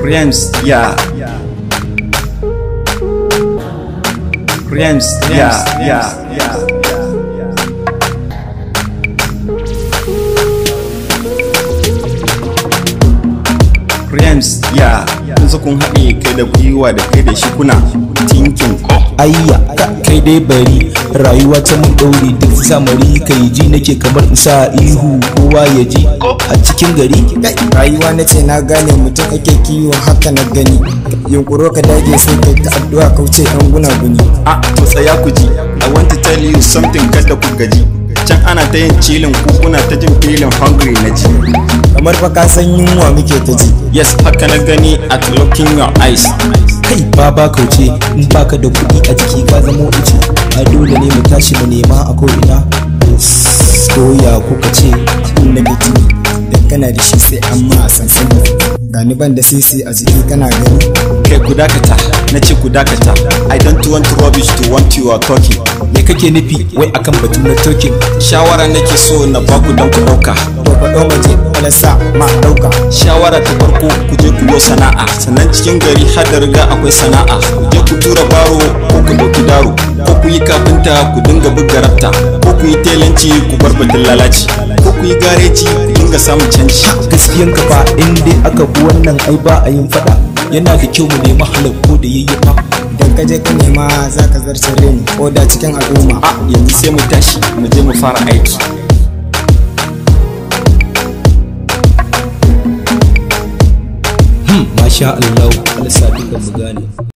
Rhymes, yeah. Rhymes, yeah, yeah, yeah. Rhymes, yeah. Yanzu kun haɗe kai da gwiwa da kai da shi kuna tinkin ko. ayya kai dai bari rayuwa ta mun ɗaure duk zamari kai ji nake kamar isa ihu kowa ya ji a cikin gari rayuwa na ce na gane mutum ake kiwo haka na gani yunkuro ka dage sai kai ta addu'a kauce yan gunaguni Ah, to tsaya ku ji. I want to tell you something kada ku gaji. Can ana ta yin cilin ku kuna ta jin filin hungry na ji. kamar fa ka san yunwa muke ta ji Yes, haka na gani at looking your eyes. kai baba kauce in baka da kuɗi a jiki ka zamo ice a dole ne mu tashi mu nema a ko'ina soya kuka ce in na gaji da kana da shi sai an ma sansani gani ban da sisi a jiki kana gani Kai ku dakata, na ce ku dakata. I don't want rubbish to want you are talking. me kake nufi wai akan batun na tokin Shawara nake so na baku don ku ɗauka. to faɗo maje wala sa ma ɗauka Shawara ta farko ku je ku yi sana'a. Sannan cikin gari har da riga akwai sana'a. Ku je ku tura baro ko ku ɗauki daro. Ko ku yi kafinta ku dinga buga rafta. Ko ku yi telanci ku bar batun lalaci. Ko ku yi gareji ku dinga samun canji. gaskiyan ka fa in dai aka bi wannan ai ba a yin fada yana da kyau mu nemi halakko da yayyafa idan ka je ka nema za ka zarce reni ko da cikin al'umma A yanzu sai mu tashi mu je mu fara aiki. masha Allah Allah sa dukan mu gane